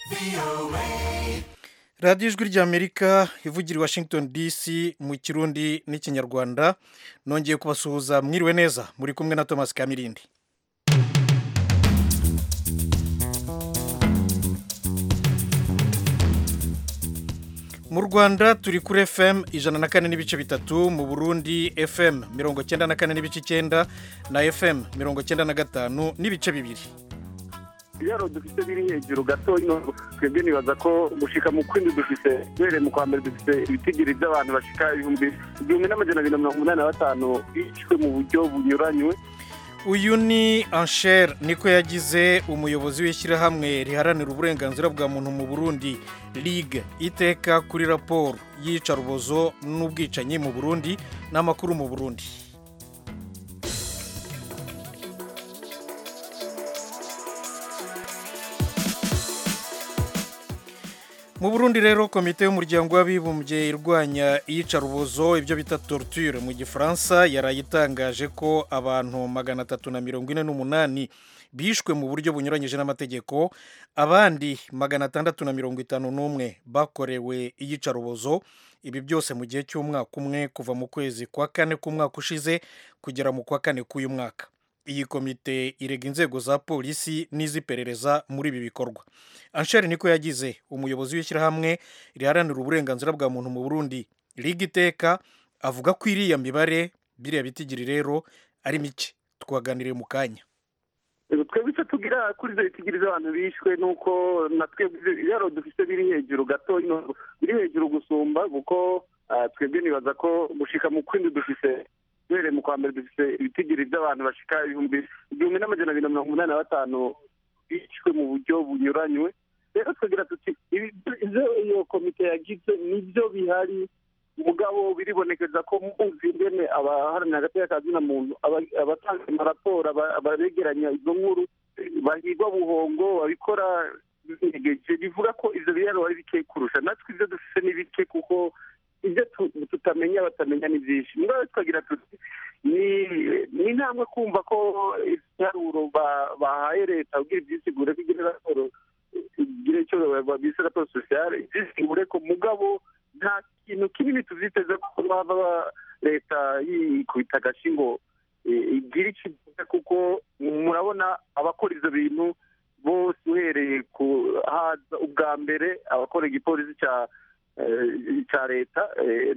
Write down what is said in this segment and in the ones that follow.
radiyo ijwi ry'amerika ivugira i washington dc mu kirundi n'ikinyarwanda nongeye kubasuhuza mwiriwe neza muri kumwe na thomas kamirindi mu rwanda turi kuri fm ijana na kane n'ibice bitatu mu burundi fm mirongo cyenda na kane n'ibice icyenda na fm mirongo cyenda na gatanu n'ibice bibiri ibiraro dufite biri hejuru gato ino twebwe nibaza ko gushika mu kwindi dufite duhereye mu kwa mbere dufite ibitigiri by'abantu bashika ibihumbi igihumbi n'amajana abiri na mirongo umunani na batanu bishwe mu buryo bunyuranywe uyu ni ansher niko yagize umuyobozi w'ishyirahamwe riharanira uburenganzira bwa muntu mu burundi ligue iteka kuri raporo y'iyicarubozo n'ubwicanyi mu burundi n'amakuru mu burundi mu burundi rero komite y'umuryango w'abibumbye irwanya iyicarubozo ibyo bita torture mu gifaransa yarayitangaje ko abantu magana atatu na mirongo ine n'umunani bishwe mu buryo bunyuranyije n'amategeko abandi magana atandatu na mirongo itanu n'umwe bakorewe iyicarubozo ibi byose mu gihe cy'umwaka umwe kuva mu kwezi kwa kane k'umwaka ushize kugera mu kwa kane k'uyu mwaka iyi komite irega inzego za polisi n'iz'iperereza muri ibi bikorwa ansheri niko yagize umuyobozi w'ishyirahamwe riharanira uburenganzira bwa muntu mu burundi liga iteka avuga ko iriya mibare biriya bitigiri rero ari mike twaganiriye mu kanya twebwe icyo tugira kuri izo bitigiri z'abantu bishwe ni uko na twebwe ibiraro dufite biri hejuru gato biri hejuru gusumba kuko twebwe nibaza ko gushika mu kwindi dufite duhereye mu kwa mbere dufite ibitigiri by'abantu bashika ibihumbi igihumbi n'amajana abiri na mirongo umunani na batanu bishwe mu buryo bunyuranywe rero twagira tuti ibyo iyo komite yagize nibyo bihari mugabo biribonekeza ko muzi ingene abaharanira agateka ka muntu abatanga amaraporo abaregeranya izo nkuru bahigwa buhongo babikora binegeje bivuga ko ivyo biraro ari bike kurusha natwe ivyo dufise ni bike kuko ibyo tutamenya batamenya ni byinshi mugabo twagira tuti ni intambwe kumva ko ibiharuro bahaye leta kugira ibyisigure ko igira raporo igire icyo bise raporo sosiyale ibyisigure ko mugabo nta kintu kinini tuvyiteze ko baba leta yikubita agashi ngo igire icyo kuko murabona abakora ivyo bintu bose uhereye ku haza ubwa mbere abakora igipolisi cya cya leta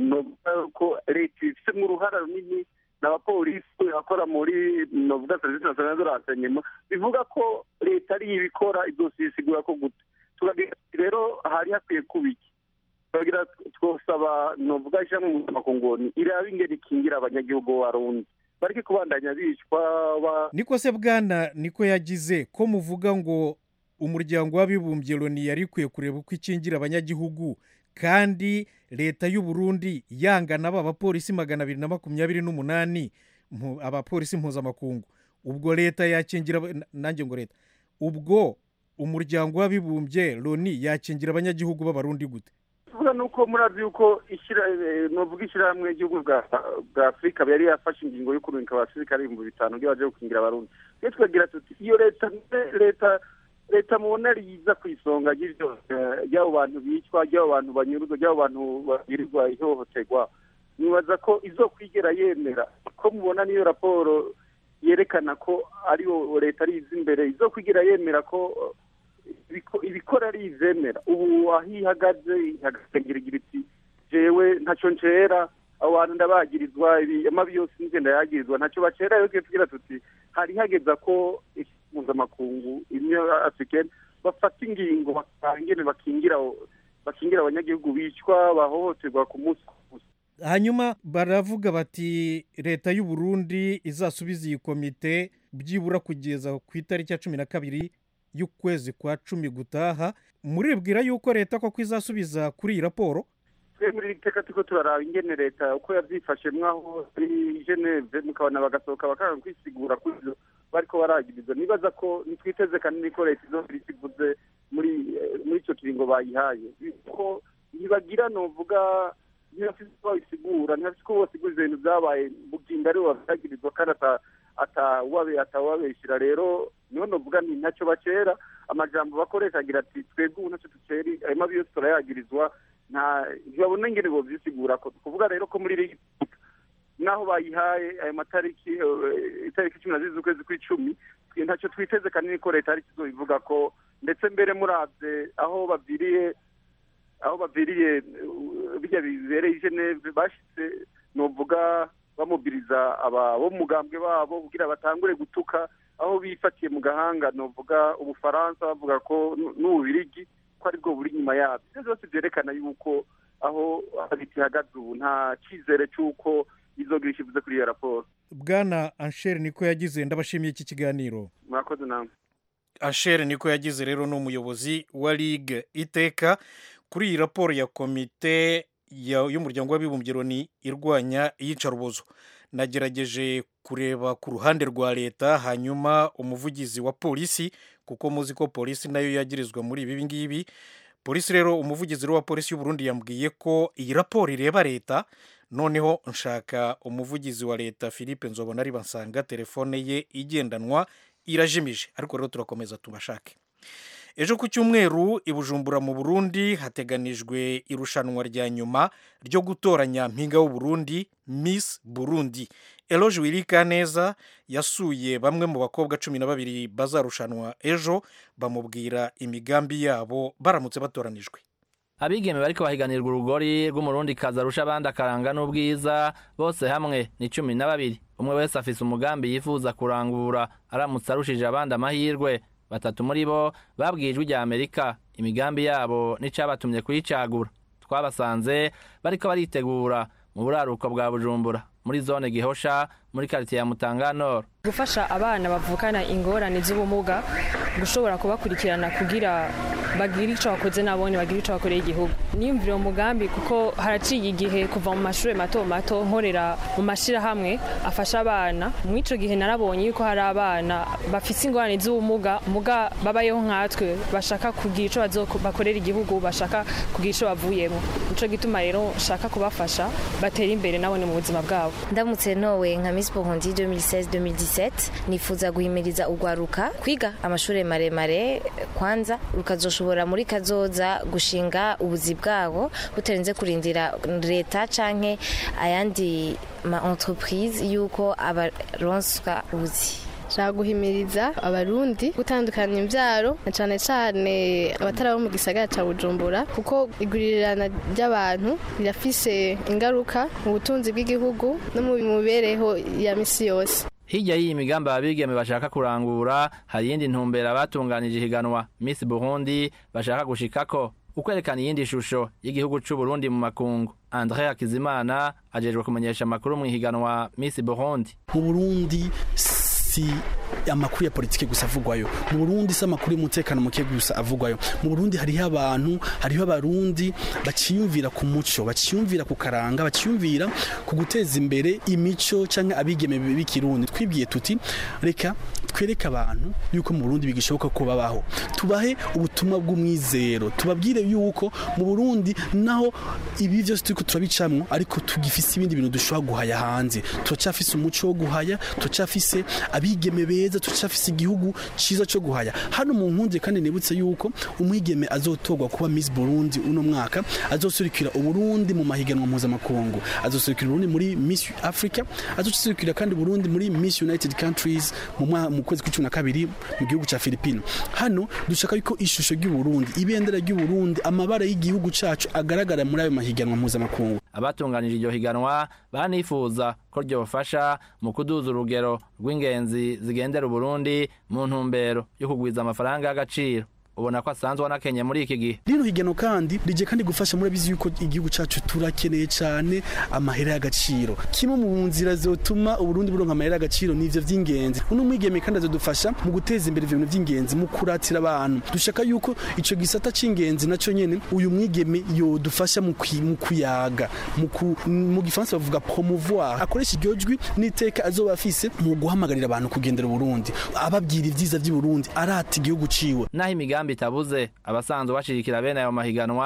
ko leta ifitemo uruhara runini n'abapolisi bakora muri novuga serivisi nasiyonali de renseignement bivuga ko leta ariyo ibikora izosigura ko gute turagira rero hari hakwiye kuba iki turagira twosaba novuga ishyirahamwe mpuzamakungu iraba ingeri ikingira abanyagihugu b'abarundi bareke kubandanya bicwa niko se bwana niko yagize ko muvuga ngo umuryango w'abibumbye loni yari ikwiye kureba uko ikingira abanyagihugu kandi leta y'u Burundi yangana aba bapolisi magana abiri na makumyabiri n'umunani abapolisi mpuzamakungu ubwo leta yakingira nanjye ngo leta ubwo umuryango w'abibumbye loni yakingira abanyagihugu b'abarundi gute tuvuga ni uko murazi yuko nuvuga ishyirahamwe ry'igihugu bwa afurika yari yafashe ingingo yo kurungika abasirikare ibihumbi bitanu iyo baje gukingira abarundi iyo twagira tuti iyo leta leta leta mubona riza ku isonga ry'abo bantu bicwa ry'abo bantu banyurwa ry'abo bantu bagirirwa ihohoterwa nibaza ko izo kwigera yemera ko mubona niyo raporo yerekana ko ariyo leta ariza imbere izo kwigera yemera ko ibikora ari izemera ubu aho ihagaze ihagaze iti jewe ntacyo ncera abo bantu ndabagirizwa amabi yose n'igenda yagirizwa ntacyo bacera yo tugira tuti hari hageza ko mpuzamakungu imwe afurikani bafata ingingo bakangene bakingira bakingira abanyagihugu bicwa bahohoterwa ku munsi ku munsi hanyuma baravuga bati leta y'u Burundi izasubiza iyi komite byibura kugeza ku itariki ya cumi na kabiri y'ukwezi kwa cumi gutaha muribwira yuko leta koko izasubiza kuri iyi raporo twe muri iri teka turiko turaraba ingene leta uko yavyifashemwo aho muri geneve mukabona bagasohoka bakanga kwisigura kuri ivyo bariko baragiriza nibaza ko nitwiteze kanini ko leta izobira ikivuze muri muri ico kiringo bayihaye ko ntibagira novuga ntibafise uko babisigura ntibafise uko bosiguriza ibintu vyabaye buginda aribo babyagirizwa kandi atawabeshyira rero niho novuga nti ntacyo bacera amajambo bakoresha agira ati twebwe ubu ntacyo duceri ayo mabi yose turayagirizwa nta ntibabona ingene bovyisigura ko kuvuga rero ko muri ligi naho bayihaye ayo matariki itariki cumi na zibiri z'ukwezi kw'icumi ntacyo twiteze kanini ko leta ari kizobivuga ko ndetse mbere muravye aho baviriye aho baviriye bijya bibereye i geneve bashitse novuga bamubiriza aba bo mugambwe babo kugira batangure gutuka aho bifatiye mu gahanga novuga ubufaransa bavuga ko n'ububirigi ko aribwo buri inyuma yabyo ibyo byose byerekana yuko aho habiti ihagaze ubu nta cyizere cy'uko izogira ikivuze kuri iyo raporo bwana anshere niko yagize ndabashimiye iki kiganiro murakoze namwe anshere niko yagize rero ni umuyobozi wa ligue iteka kuri iyi raporo ya komite y'umuryango w'abibumbye loni irwanya iyicarubozo nagerageje kureba ku ruhande rwa leta hanyuma umuvugizi wa polisi kuko muzi ko polisi nayo yagirizwa muri ibi ngibi polisi rero umuvugizi wa polisi y'uburundi yambwiye ko iyi raporo ireba leta noneho nshaka umuvugizi wa leta philippe nzobona ari basanga telefone ye igendanwa irajimije ariko rero turakomeza tubashake ejo ku cyumweru i bujumbura mu burundi hateganijwe irushanwa rya nyuma ryo gutoranya mpinga w'uburundi miss burundi eloge wirika neza yasuye bamwe mu bakobwa cumi na babiri bazarushanwa ejo bamubwira imigambi yabo baramutse batoranijwe abigeme bariko bahiganirwa urugori rw'umurundi kaza arusha abandi akaranga n'ubwiza bose hamwe ni cumi na babiri umwe wese afise umugambi yifuza kurangura aramutse arushije abandi amahirwe batatu muri bo babwiye ijwi rya amerika imigambi yabo n'icabatumye kuyicagura twabasanze bariko baritegura mu buraruko bwa bujumbura muri zone gihosha muri karitiye ya mutanganoro gufasha abana bavukana ingorane z'ubumuga gushobora kubakurikirana kugira bagire icyo bakoze nabone bagire icyo bakoreye igihugu niyumvire uwo mugambi kuko haraciye igihe kuva mu mashuri mato mato nkorera mu mashyirahamwe afasha abana muri icyo gihe narabonye yuko hari abana bafite ingorane z'ubumuga muga babayeho nkatwe bashaka kugira icyo bakorera igihugu bashaka kugira icyo bavuyemo nicyo gituma rero nshaka kubafasha batera imbere nabone mu buzima bwabo ndamutse nowe nka Miss Burundi 2016-2017 nifuza guhimiriza urwaruka kwiga amashuri maremare kwanza rukazoshobora muri kazoza gushinga ubuzi bwabo butarenze kurindira leta canke ayandi ma entreprise yuko abaronswa ubuzi nshaka guhimiriza abarundi gutandukanya imbyaro na cyane cyane abatari abo mu gisagara cya bujumbura kuko igurirana ry'abantu rirafise ingaruka mu butunzi bw'igihugu no mu mibereho ya misi yose hirya y'iyi migambi ababigeme bashaka kurangura hari iyindi ntumbero abatunganije ihiganwa Miss Burundi bashaka gushikako ukwerekana iyindi shusho y'igihugu c'u Burundi mu makungu Andre Hakizimana ajejwe kumenyesha amakuru mu ihiganwa Miss Burundi mu Burundi si amakuru ya politike gusa avugwayo mu Burundi si amakuru y'umutekano muke gusa avugwayo mu Burundi hariho abantu hariho abarundi baciyumvira ku muco baciyumvira ku karanga baciyumvira ku guteza imbere imico canke abigeme b'ikirundi twibwiye tuti reka twereke abantu yuko mu Burundi bigishoboka ko babaho tubahe ubutumwa bw'umwizero tubabwire yuko mu Burundi naho ibi byose turiko turabicamwo ariko tugifise ibindi bintu dushobora guhaya hanze turacafise umuco wo guhaya turacafise abigeme beza turacafise igihugu ciza cyo guhaya hano mu nkunze kandi nibutse yuko umwigeme azotorwa kuba Miss Burundi uno mwaka azosurikira uburundi mu mahiganwa mpuzamakungu azosurikira uburundi muri Miss Africa azosurikira kandi Burundi muri Miss United Countries mu mu kwezi kw'icumi na kabiri mu gihugu cya Filipino hano dushaka yuko ishusho ry'uburundi ibendera ry'uburundi amabara y'igihugu cacu agaragara muri ayo mahiganwa mpuzamakungu abatunganije iryo higanwa banifuza ko ryofasha mu kuduza urugero rw'ingenzi zigendera uburundi mu ntumbero yo kugwiza amafaranga y'agaciro ubona ko asanzwe anakenye muri iki gihe rino higano kandi rije kandi gufasha murabizi yuko igihugu cacu turakeneye cyane amahera y'agaciro kimwe mu nzira zotuma uburundi buronka amahera y'agaciro nivyo vy'ingenzi uno mwigeme kandi azodufasha mu guteza imbere ivyo bintu vy'ingenzi mu kuratira abantu dushaka yuko ico gisata c'ingenzi naco nyene uyu mwigeme yodufasha mu kuyaga mu gifaransa bavuga promouvoir akoresha iryo jwi n'iteka azoba afise mu guhamagarira abantu kugendera uburundi ababwira ivyiza vy'uburundi arata igihugu ciwe naho imigambi itabuze abasanzwe bashirikira bene ayo mahiganwa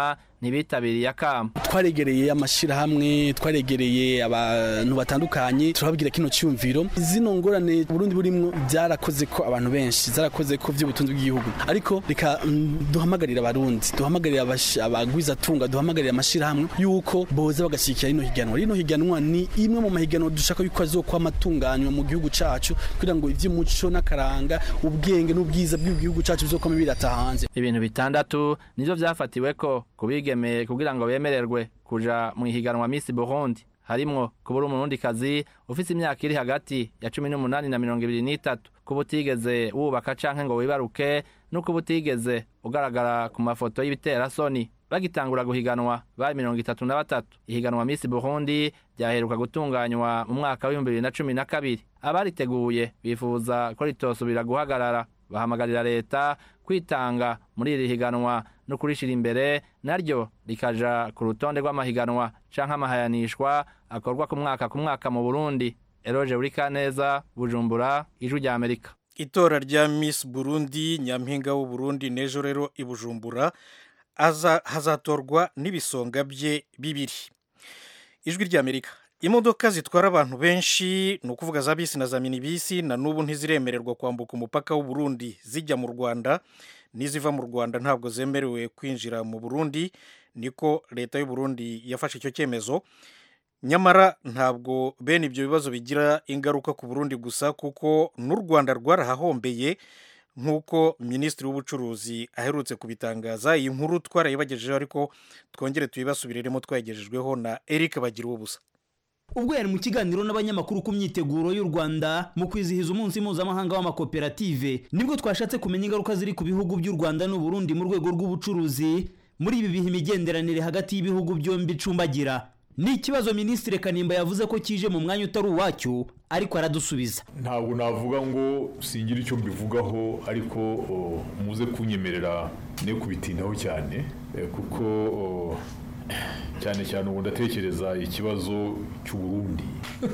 ntibitabiriye akamo twaregereye amashirahamwe twaregereye abantu batandukanye turababwira kino cyumviro zino ngorane Burundi burimwo byarakoze ko abantu benshi zarakoze ko by'ubutunzi bw'igihugu ariko reka mm, duhamagarira abarundi duhamagarira abash- abagwiza tunga duhamagarira amashirahamwe yuko boza bagashyigikira rino higanwa rino higanwa ni imwe mu mahiganwa dushaka yuko azokwama atunganywa mu gihugu cacu kugira ngo ivy'umuco n'akaranga ubwenge n'ubwiza bw'igihugu cacu bizokwama birata hanze ibintu bitandatu nivyo vyafatiwe ko kubigemeye kugira ngo bemererwe kuja mu ihiganwa Miss Burundi harimwo kubura umurundikazi ufise imyaka iri hagati ya cumi n'umunani na mirongo ibiri n'itatu kuba utigeze wubaka canke ngo wibaruke no kuba utigeze ugaragara ku mafoto y'ibiterasoni bagitangura guhiganwa bari mirongo itatu na batatu ihiganwa Miss Burundi ryaheruka gutunganywa mu mwaka w'ibihumbi bibiri na cumi na kabiri abariteguye bifuza ko ritosubira guhagarara bahamagarira leta kwitanga muri iri higanwa no kurishira imbere naryo rikaja ku rutonde rw'amahiganwa canke amahayanishwa akorwa ku mwaka ku mwaka mu Burundi Eroje Urikaneza Bujumbura Ijwi rya Amerika itora rya Miss Burundi nyampinga w'u Burundi n'ejo rero i Bujumbura aza hazatorwa n'ibisonga bye bibiri ijwi rya Amerika imodoka zitwara abantu benshi ni ukuvuga za bisi na za minibisi na n'ubu ntiziremererwa kwambuka umupaka w'u Burundi zijya mu Rwanda n'iziva mu Rwanda ntabwo zemerewe kwinjira mu Burundi niko leta y'u Burundi yafashe icyo cyemezo nyamara ntabwo bene ibyo bibazo bigira ingaruka ku Burundi gusa kuko n'u Rwanda rwarahahombeye nk'uko minisitiri w'ubucuruzi aherutse kubitangaza iyi nkuru twarayibagejejeho ariko twongere tuyibasubiriremo twayigejejweho na Eric bagira ubusa ubwo yari mu kiganiro n'abanyamakuru ku myiteguro y'u Rwanda mu kwizihiza umunsi mpuzamahanga w'amakoperative nibwo twashatse kumenya ingaruka ziri ku bihugu by'u Rwanda n'u Burundi mu rwego rw'ubucuruzi muri ibi bihe imigenderanire hagati y'ibihugu byombi icumbagira ni ikibazo minisitiri kanimba yavuze ko kije mu mwanya utari uwacyo ariko aradusubiza ntabwo navuga ngo singira icyo mbivugaho ariko o, muze kunyemerera ne kubitindaho cyane eh, kuko o, cyane cyane ubu ndatekereza ikibazo cy'u Burundi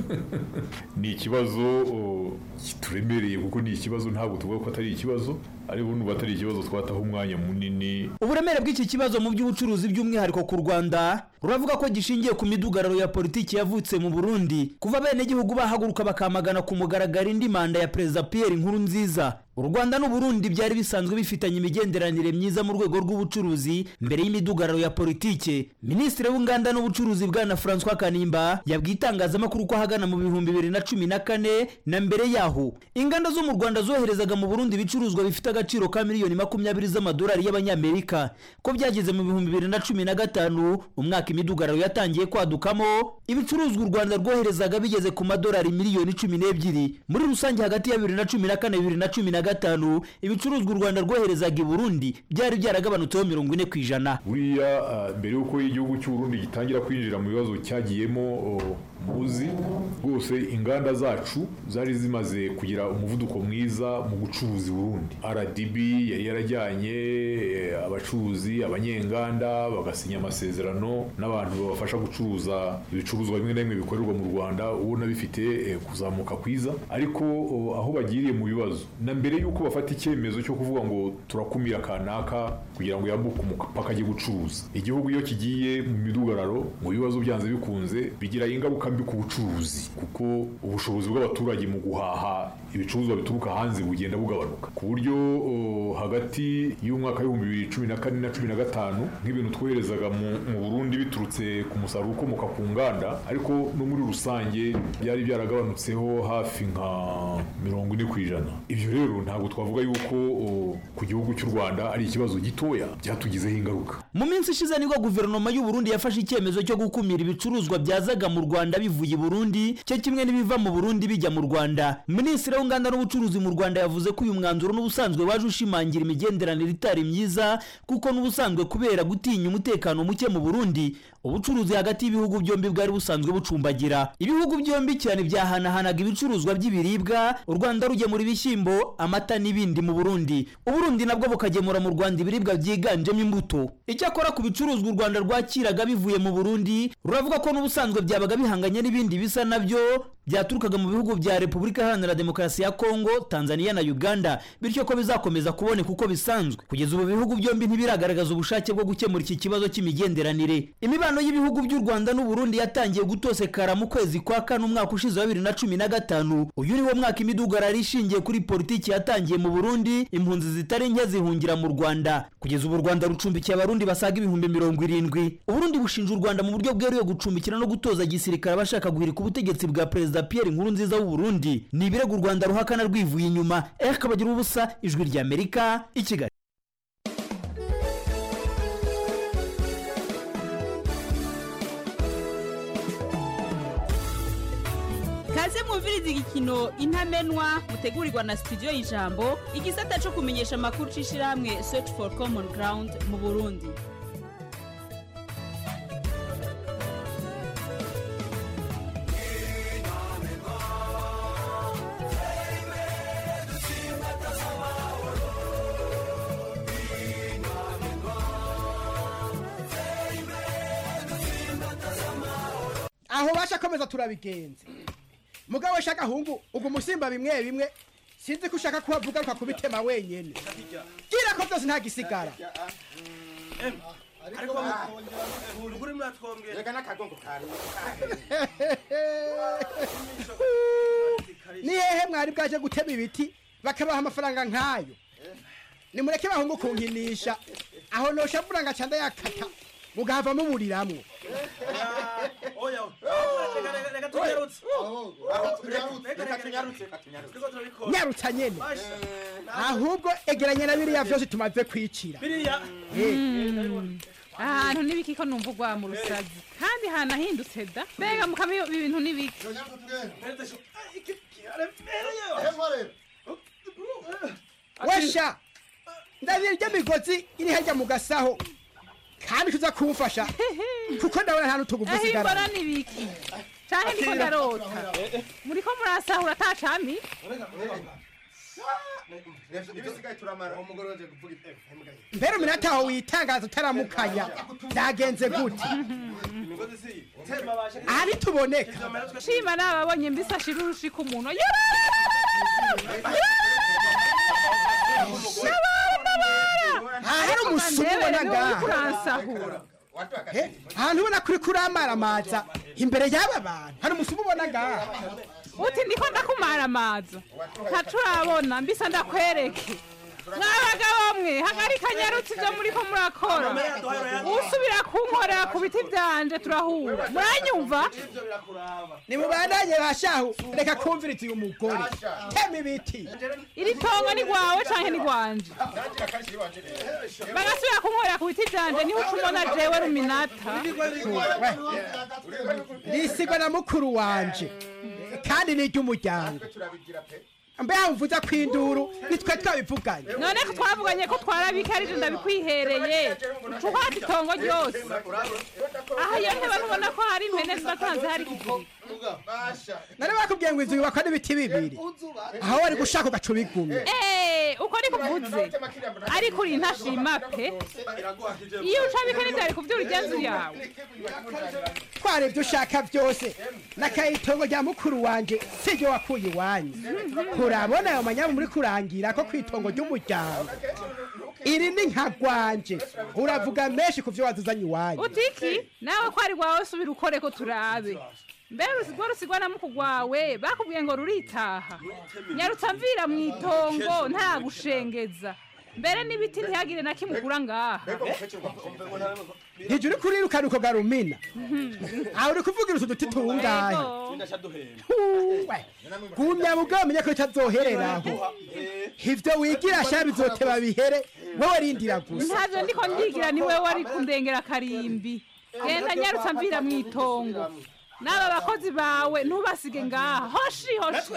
ni ikibazo o, kituremereye kuko ni ikibazo ntabwo tuvuga ko atari ikibazo ariko nuba atari ikibazo twataho umwanya munini uburemere bw'iki kibazo mu by'ubucuruzi by'umwihariko ku rwanda ruravuga ko gishingiye ku midugararo ya politiki yavutse mu burundi kuva bene gihugu bahaguruka bakamagana ku mugaragaro indi manda ya perezida pierre nkuru nziza u rwanda n'uburundi byari bisanzwe bifitanye imigenderanire myiza mu rwego rw'ubucuruzi mbere y'imidugararo ya politike minisitiri w'inganda n'ubucuruzi bwana francois kanimba yabwiye itangazamakuru ko ahagana mu bihumbi bibiri na cumi na kane na mbere yaho inganda zo mu rwanda zoherezaga mu burundi ibicuruzwa bifite agaciro ka miliyoni makumyabiri z'amadolari y'abanyamerika ko byageze mu bihumbi bibiri na cumi na gatanu umwaka imidugararo yatangiye kwadukamo ibicuruzwa u rwanda rwoherezaga bigeze ku madolari miliyoni cumi n'ebyiri muri rusange hagati ya bibiri na cumi na kane bibiri na cumi na gatanu ibicuruzwa u rwanda rwoherezaga i burundi byari byaragabanutseho mirongo ine ku ijana buriya ah, mbere y'uko igihugu cy'u Burundi gitangira kwinjira mu bibazo cyagiyemo o, muzi rwose inganda zacu zari zimaze kugira umuvuduko mwiza mu gucuruza i Burundi RDB yari yarajyanye eh, abacuruzi abanyenganda bagasinya amasezerano n'abantu babafasha gucuruza ibicuruzwa bimwe na bimwe bikorerwa mu Rwanda ubona bifite eh, kuzamuka kwiza ariko o, aho bagiriye mu bibazo na mbere y'uko bafata icyemezo cyo kuvuga ngo turakumira kanaka kugira ngo yambuke umupaka ajye gucuruza igihugu iyo kigiye mu midugararo mu bibazo byanze bikunze bigira ingaruka mbi ku bucuruzi kuko ubushobozi bw'abaturage mu guhaha ibicuruzwa bituruka hanze bugenda bugabanuka ku buryo o, hagati y'umwaka w'ibihumbi bibiri cumi na kane na cumi na gatanu nk'ibintu twoherezaga mu, mu Burundi biturutse ku musaruro ukomoka ku nganda ariko no muri rusange byari byaragabanutseho hafi nka mirongo ine ku ijana ibyo rero ntabwo twavuga yuko o, ku gihugu cy'u Rwanda ari ikibazo gitoya byatugizeho ingaruka mu minsi ishize nibwo guverinoma y'u Burundi yafashe icyemezo cyo gukumira ibicuruzwa byazaga mu Rwanda bivuye i Burundi cyo kimwe n'ibiva mu Burundi bijya mu Rwanda minisitiri w'inganda n'ubucuruzi mu Rwanda yavuze ko uyu mwanzuro n'ubusanzwe waje ushimangira imigenderanire itari myiza kuko n'ubusanzwe kubera gutinya umutekano muke mu Burundi ubucuruzi hagati y'ibihugu byombi bwari busanzwe bucumbagira ibihugu byombi cyane byahanahanaga ibicuruzwa by'ibiribwa u Rwanda rugemura ibishyimbo amata n'ibindi mu Burundi Uburundi nabwo bukagemura mu Rwanda ibiribwa byiganjemo imbuto icyakora ku bicuruzwa u Rwanda rwakiraga bivuye mu Burundi ruravuga ko n'ubusanzwe byabaga bihanganye n'ibindi bisa nabyo byaturukaga mu bihugu bya repubulika iharanira demokarasi ya kongo tanzania na uganda bityo ko bizakomeza kuboneka uko bisanzwe kugeza ubu ibihugu byombi ntibiragaragaza ubushake bwo gukemura iki kibazo cy'imigenderanire imibano y'ibihugu by'u rwanda n'uburundi yatangiye gutosekara mu kwezi kwa kane umwaka ushize wa bibiri na cumi na gatanu uyu ni wo mwaka imidugararo ishingiye kuri politiki yatangiye mu burundi impunzi zitari nke zihungira mu rwanda kugeza ubu u rwanda rucumbikiye abarundi basaga ibihumbi mirongo irindwi uburundi bushinja u rwanda mu buryo bweruye gucumbikira no gutoza gisirikare abashaka guhirika ubutegetsi bwa perezida pierre nkurunziza w'uburundi ni ibirego u rwanda ruhakana rwivuye inyuma eric kabagira ubusa ijwi ry'amerika i kigali kaze mwumviriza igikino intamenwa mutegurirwa na studio y'ijambo igisata cyo kumenyesha amakuru c'ishirahamwe search for common ground mu burundi aho bashakomeza turabigenza mugabo shaka hungu ubwo musimba bimwe bimwe sinzi ko ushaka kuhavuga ukakubitema wenyene gira ko byose nta gisigara ni hehe mwari bwaje gutema ibiti bakabaha amafaranga nk'ayo nimureke bahungu kunkinisha aho noshavura nga canda yakata mugahava muburiramwo nyarutsa nyene ahubwo egeranya na biriya vyose tumaze kwicira ahantu n'ibiki ko numva ugwa mu rusazi kandi hanahindutse da mbega mukama ibi bintu n'ibiki wesha ndabira irya migozi iri harya mu gasaho kandi tuza kumfasha kuko ndabona nta n'utuguvu aho imbona usigara n'ibiki canke niko ndarota muriko murasahura ata cami mbere uminota aho witangaza utaramukanya byagenze gute aha ntituboneka shima nababonye mbisashira urushika umuntu hari umusumu ubona ngaha uransahura Eh, ahantu ubona kuri kuramaramaza imbere y'aba bantu hari umusumu ubona ngaha uti ndiko ndakumara amazo ntaco urabona mbisa ndakwereke mwabagabo mwe hagarika nyarutsi ibyo muriko murakora usubira kunkorera ku biti vyanje turahura muranyumva nimubandanye bashahu reka kumviriza uyu mugore tema ibiti iri tongo ni rwawe canke ni rwanje bagasubira kunkorera ku biti vyanje niho uca umbona jewe ruminata risigwa na mukuru wanje kandi ni iry'umuryango mbeho mvuze ko induru nitwe twabivuganye none ko twavuganye ko twarabikarije ndabikwihereye ucukwata itongo ryose aha iyo ntebe ntubona ko hari impene zibatanze hari kiziriko nari bakubwiye ngo inzu yubakwa n'ibiti bibiri aho wari gushaka ugaca ubigumye Eh, uko ni kuvuze ariko uri ntashima pe iyo ucabika n'ibyari kuvyura igenzu yawe twara ibyo ushaka byose n'akayitongo rya mukuru wanje siryo wakuye iwanyu kurabona ayo manyamu muri kurangira ko kwitongo ry'umuryango iri ni nka rwanje uravuga menshi ku byo wazuzanye iwanyu utiki nawe ko ari rwawe subira ukore ko turabe mbere rusigwa rusigwa na muku rwawe bakubwiye ngo ruritaha nyarutsa mvira mu itongo nta gushengeza mbere n'ibiti ntihagire na kimwe ugura ngaha ntijya uri kurirukana uko garumina aho uri kuvugira utu duti tungahe Huwe, gumya mugabo menye ko itazohereraho ivyo wigira sha bizoteba bihere wowe rindira gusa ntavyo ndiko ndigira ni wewe wari kundengera karimbi genda nyarutsa mvira mu itongo n'aba bakozi bawe ntubasige ngaha hoshi hoshi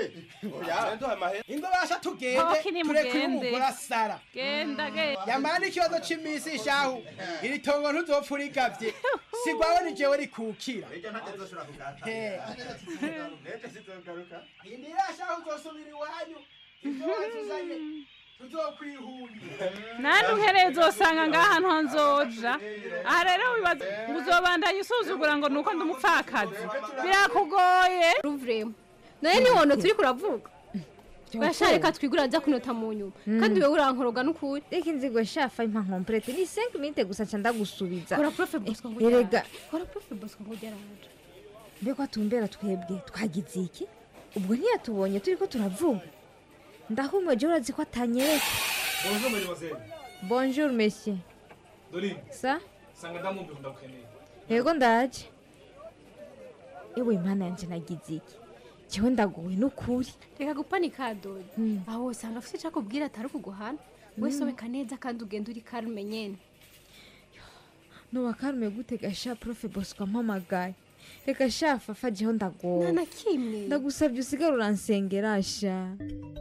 ingo basha tugende Hoki tureke nimugende. umugore asara genda genda yamana ikibazo c'imisi shahu iri tongo ntuzopfa urigavye sigwawe ni jewe rikukira He. indira shahu uzosubira iwanyu ivyo wazuzanye nandi uhereye uzosanga ngaha nto nzoja aha rero wibaza ngo uzobandanye usuzugura ngo nuko ndi umupfakazi birakugoye ruvuremo nawe ntiwono turi kuravuga urashaka reka twigura ajya kunota mu nyuma kandi wowe urankoroga n'ukuri reka inzigo shafa impa nkomplete ni 5 minute gusa nca ndagusubiza kora profe bosco ngo erega kora profe bosco ngo ugeraje mbega tumbera twebwe twagize iki ubwo ntiyatubonye turi ko turavuga ndahumweje urazi ko atanyereka bonjour mademoiselle bonjour monsieur dorine sa sanga ndamwumva ndagukeneye yego ndaje ewe mana yanje nagize iki jewe ndaguwe n'ukuri reka gupanika dodi aho usanga afite icyo akubwira atari ukuguhana wesobeka neza kandi ugenda uri karume nyene noba karume gute gasha profe bosco ampamagaye reka shafa fajeho ndagowe nta na kimwe ndagusabye usigare uransengera sha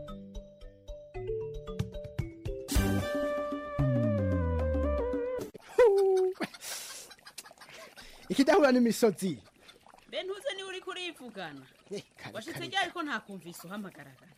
ikidahura n'imisozi be ntuze niwe uri kurivugana washitse ryari ko ntakumvise uhamagaragara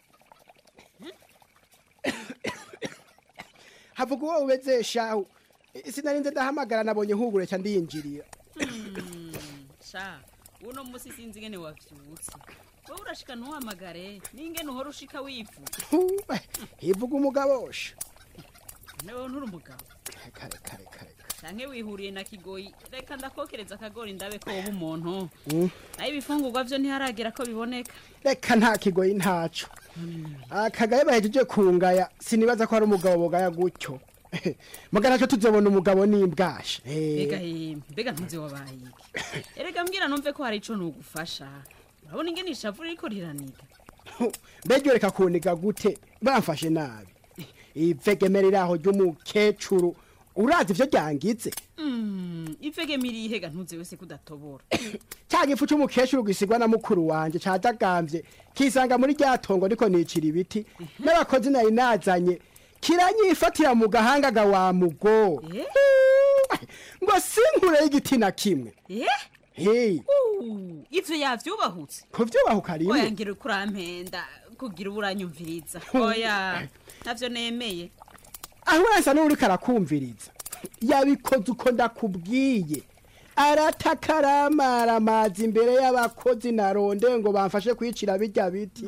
havuga uwo ubeze shahu sinarinze ndahamagara nabonye hubure cya ndiyinjirira sha uno musi sinzi ingene wavyutse wowe urashika ntuhamagare n'ingene uhora ushika wivuga hivuga umugabosha newe nturi umugabo kare kare kare canke wihuriye na kigoyi reka ndakokereza akagori ndabe ko woba umuntu Mm. nayo ibifungurwa vyo ntiharagera ko biboneka reka nta kigoyi ntaco akagaye bahejeje kungaya sinibaza ko hari umugabo bogaya gutyo mugana cyo tuzobona umugabo n'imbwasha mbega yemwe mbega ntuzi wabaye iki erega mbwira numve ko hari ico nugufasha urabona ingene ishavu ririko riraniga mbega reka kuniga gute bamfashe nabi ivegemera iraho ry'umukecuru urazi ivyo ryangize Mm, ivege ihega ntuzi wese kudatobora cya gifu c'umukecuru gisigwa na mukuru wanje cadagambye kisanga muri rya tongo ndiko nicira ibiti n'abakozi nari nazanye kiranyifatira mu gahanga ga wa mugo ngo sinkure y'igiti na kimwe eh hey Uh, ivyo yavyubahutse kuvyubahuka oya rimwe ngira uko urampenda kugira uburanyumviriza oya navyo nemeye aho urasa n'uriko arakumviriza yabikoze uko ndakubwiye aratakaramara amazi imbere y'abakozi naronde ngo bamfashe kwicira bijya biti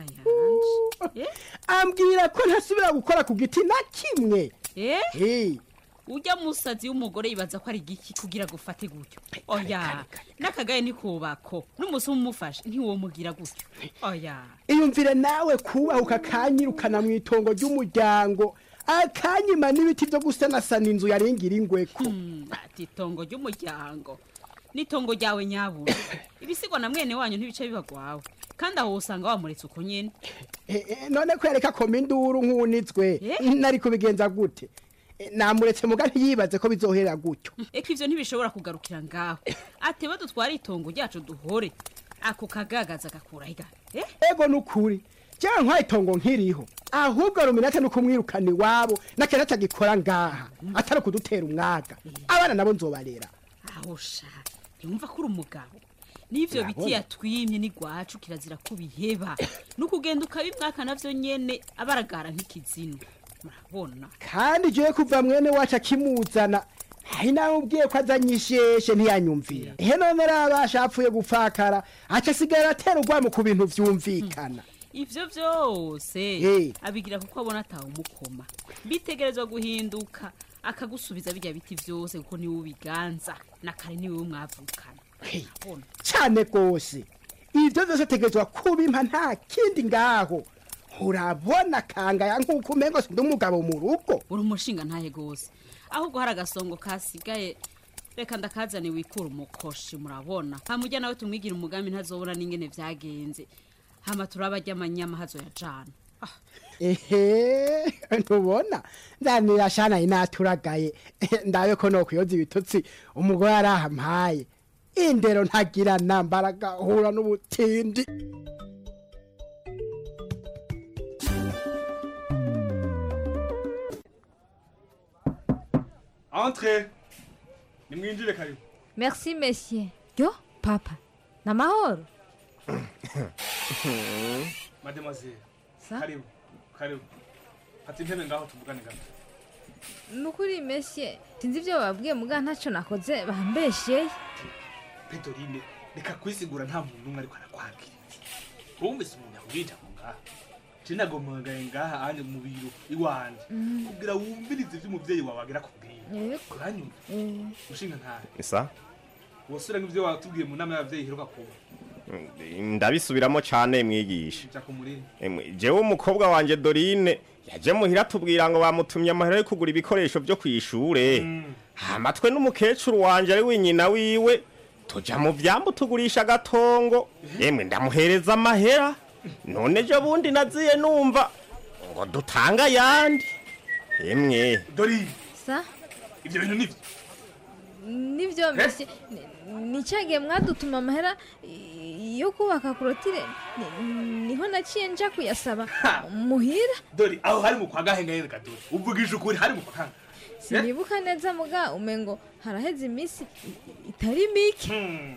ambwira ko ntasubira gukora ku giti na kimwe eh ujya musazi w'umugore yibaza ko ari igiki kugira gufate gutyo oya n'akagaye nikubako n'umusi umufashe ntiwomugira gutyo oya iyumvire nawe kubahuka kanyirukana mu itongo ry'umuryango akanyima n'ibiti byo gusanasana inzu yaringira ingweko ati itongo ry'umuryango n'itongo ryawe nyabuna ibisigwa na mwene wanyu ntibice bibagwawe kandi aho usanga wamuretse uko nyene Eh, eh, none ko yareka koma induru nk'unitswe nari kubigenza gute Eh, namuretse muga ntiyibaze ko bizohera gutyo eko ivyo ntibishobora kugarukira ngaho ateba dutware itongo ryacu duhore ako kagagaza gakura higa eh ego nukuri jewe nkwaye itongo nkiriho ahubwo ruminate no kumwirukana iwabo nakera atagikora ngaha atari kudutera umwaga abana nabo nzobarera aho sha ntiwumva ko uri umugabo n'ivyo biti Urabona? yatwimye n'igwacu kirazira ko biheba n'ukugenda ukabimwaka navyo nyene abaragara nk'ikizinu murabona kandi jewe kuva mwene wacu akimuzana hari nawe ubwiye ko azanye isheshe ntiyanyumvira ihe none rabasha apfuye gupfakara aca asigara atera urwamo ku bintu vyumvikana ivyo vyose Eh. abigira kuko abona atawe umukoma bitegerezwa guhinduka akagusubiza birya biti vyose kuko niwe ubiganza na kare niwe mwavukana Urabona? cyane rwose ibyo byose ategerezwa kubimpa nta kindi ngaho urabona kangaya nk'uko umengo sindi umugabo mu rugo uri umushinga ntahe gose ahubwo hari agasongo kasigaye reka ndakazane wikura umukoshi murabona hamujya nawe tumwigira umugambi ntazobona n'ingene vyagenze hama turaba ry'amanyama hazoyajana ehe ntubona nzanira shana inaturagaye ndabe ko nokwiyoza ibitutsi umugore arahampaye indero ntagira nambara agahura n'ubutindi Entrez. Nimwinjire karibu. merci monsieur yo papa namahoro Mademoiselle. Sa? Karibu. Karibu. fata intebe ngaho tuvugane gato ni ukuri mesye sinzi ibyo bababwiye muga ntacyo nakoze bambeshye pedorine reka kwisigura nta muntu n'umwe ariko arakwakira wumvise umuntu yakubwira ngo ngaha je nagomagaye ngaha anje mu biro iwanje Mm. kugira wumvirize ivyo umuvyeyi wawe agira kubwira Yego. uranyumva Eh. mushinga ntahe isa wosubira nk'ivyo watubwiye mu nama y'abavyeyi iheruka kuba ndabisubiramo cyane mwigisha ja ku muriri Emwe, jewe umukobwa wanje dorine yaje muhira tubwira ngo bamutumye amahera yo kugura ibikoresho byo ku ishure hamatwe n'umukecuru wanje ari wenyina wiwe tuja mu vyambu tugurisha agatongo emwe ndamuhereza amahera none ejo bundi naziye numva ngo dutanga ayandi emwe dorine sa ivyo bintu nivyo nibyo mesye nicyagiye mwadutuma amahera i- yo kubaka korotire ni- niho naciye nja kuyasaba muhira dore aho hari mu kwa gahengahenge kadore uvugije ukuri hari mu kwa kanga sinibuka neza muga umengo haraheze iminsi i- itari mike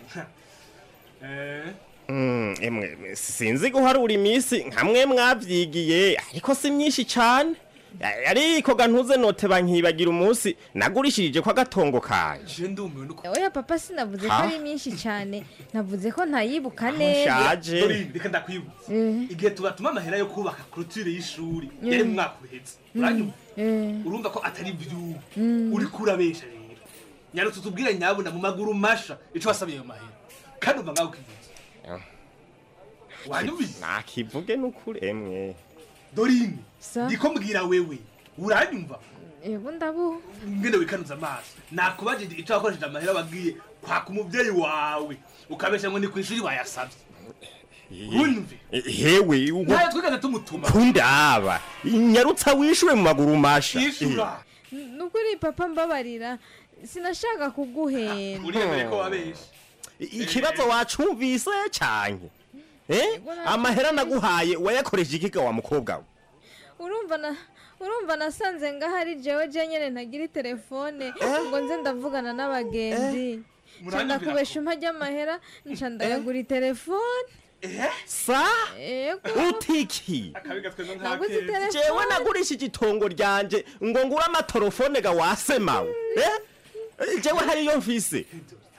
eh Mm, emwe sinzi guharura iminsi nkamwe mwavyigiye ariko si myinshi cane A- ariko gantuze note bankibagira umunsi nagurishirije ko agatongo kanje je ndumiwe nuko oya papa sinavuze ko Ha? ari myinshi cyane navuze ko ntayibuka neza nshaje. dorine reka ndakwibutsa Eh. igihe tubatuma amahera yo kubaka korotire y'ishuri Mm. yari mu mwaka uhetse Mm. uranyumva Eh. urumva ko atari ivyubu Mm. uriko urabesha rero nyarutse tubwire nyabuna mu maguru masha ico wasabiye ayo mahera kandi umva ngaho ukivuze wanyumvise nakivuge n'ukuri emwe dorine Sa? ndiko mbwira wewe uranyumva yego ndabu ngene wikanuza amaso nakubajije ico wakoresheje amahera wagiye kwaka umuvyeyi wawe ukabesha ngo ni kw'ishuri bayasavye unyumve hewe ugo ntayo twigeze tumutuma kundaba nyarutsa wishure mu maguru masha yishura nukuri papa mbabarira sinashaka kuguhenda uriyemere ko wabesha I- ikibazo wacumvise canke eh amahera naguhaye wayakoresha ikiga wa mukobwa we urumva na urumva nasanze ngaho ari jewe je nyene ntagira telefone ngo nze ndavugana n'abagenzi nca ndakubesha umpa ry'amahera nca ndayagura telefone sa yego utiki akabiga tweza naguze telefone jewe nagurishije itongo ryanje ngo ngure amatorofone ga wasemawe eh jewe hariyo mfise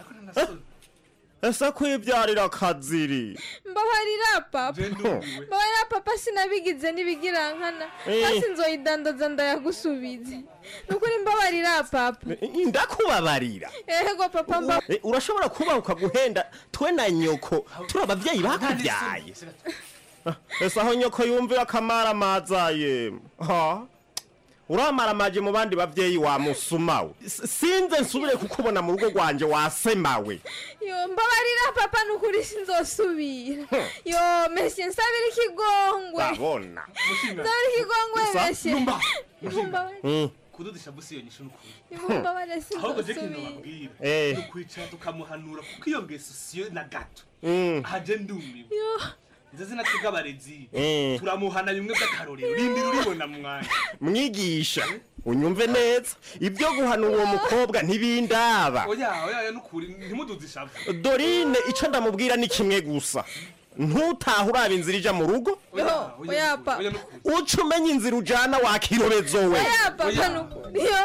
ese kwibyarira akaziri mbabarira papa ndumiwe. mbabarira papa sinabigize n'ibigirankana Eh. hasi nzoyidandaza ndayagusubize nukuri mbabarira papa ndakubabarira ego papa mba Eh, urashobora kuba ukaguhenda twe na nyoko turi abavyeyi bakubyaye ese aho nyoko yumvira akamara amazaye ha uramara amaje mu bandi bavyeyi wamusumawe S- sinze nsubire kukubona mu rugo rwanje wasemawe yo mbabarira papa nukuri sinzosubira yo mesye nsabira ikigongwe babona nsabira ikigongwe Gusa, mesye numva, Mumbabarire. Mm. kududisha busi iyo nyishu n'ukuri Mumbabarire ahubwo je kintu sinzosubira babwira Eh. ni ukwicara tukamuhanura kuko iyo ngeso siyo na gato Mm. aje ndumiwe yo izo zina twebwe abarezi Eh. turamuhana bimwe by'akarorero rindira uribona mu mwanya mwigisha unyumve neza ibyo guhanura uwo mukobwa ntibindaba oya oya oya nukuri ntimuduze ishavu dorine icyo ndamubwira ni kimwe gusa ntutahe uraba inzira ija mu rugo yo oya papa uca umenya inzira ujana wakirobezo we oya papa nukuri yo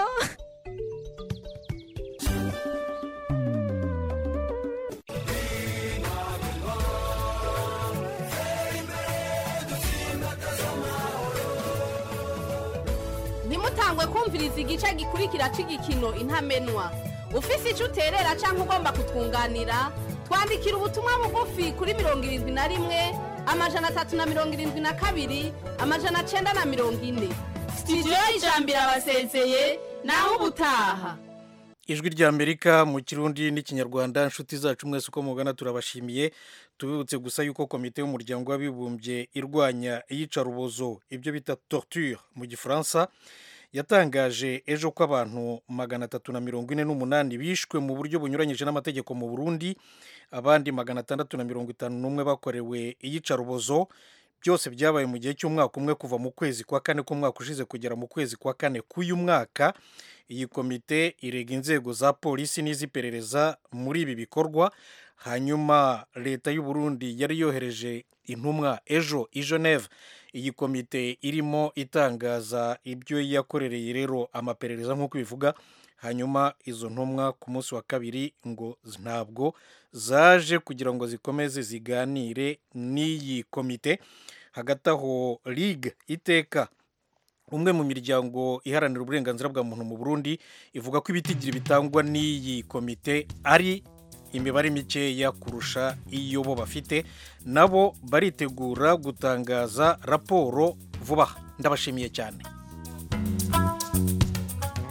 ntimutangwe kumviriza igice gikurikira cy'igikino intamenwa ufise icyo uterera cyangwa ugomba kutwunganira twandikira ubutumwa bugufi kuri mirongo irindwi na rimwe amajana atatu na mirongo irindwi na kabiri amajana cyenda na mirongo ine sitidiyo y'ijambiro abasezeye naho ubutaha ijwi rya amerika mu kirundi n'ikinyarwanda inshuti zacu mwese uko mugana turabashimiye tubibutse gusa yuko komite y'umuryango w'abibumbye irwanya iyicarubozo ibyo bita torture mu gifaransa yatangaje ejo ko abantu magana atatu na mirongo ine n'umunani bishwe mu buryo bunyuranyije n'amategeko mu burundi abandi magana atandatu na mirongo itanu n'umwe bakorewe iyicarubozo byose byabaye mu gihe cy'umwaka umwe kuva mu kwezi kwa kane k'umwaka ushize kugera mu kwezi kwa kane k'uyu mwaka iyi komite irega inzego za polisi n'iz'iperereza muri ibi bikorwa hanyuma leta y'u Burundi yari yohereje intumwa ejo i Geneve iyi komite irimo itangaza ibyo yakorereye rero amaperereza nk'uko bivuga hanyuma izo ntumwa ku munsi wa kabiri ngo ntabwo zaje kugira ngo zikomeze ziganire n'iyi komite hagati aho ligue iteka umwe mu miryango iharanira uburenganzira bwa muntu mu burundi ivuga ko ibitigiri bitangwa n'iyi komite ari imibare mikeya kurusha iyo bo bafite nabo baritegura gutangaza raporo vuba ndabashimiye cyane